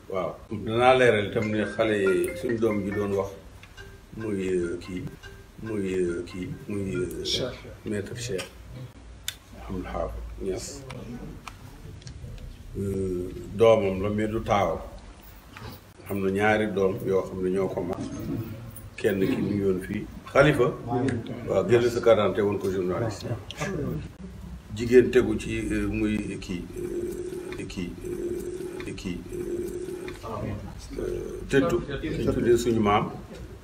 waaw danaa leeral itam ne xale yi suñ doom ji doon wax muy kii muy kii muy maître Cheikh Ahmadou Xaafis Ñas doomam la mais du taawam xam na ñaari doom yoo xam ne ñoo ko mag kenn ki mu ngi woon fii xalifa waaw génn sa quarante woon ko journaliste jigéen tegu ci muy kii kii kii tëddu ñu tuddee suñu maam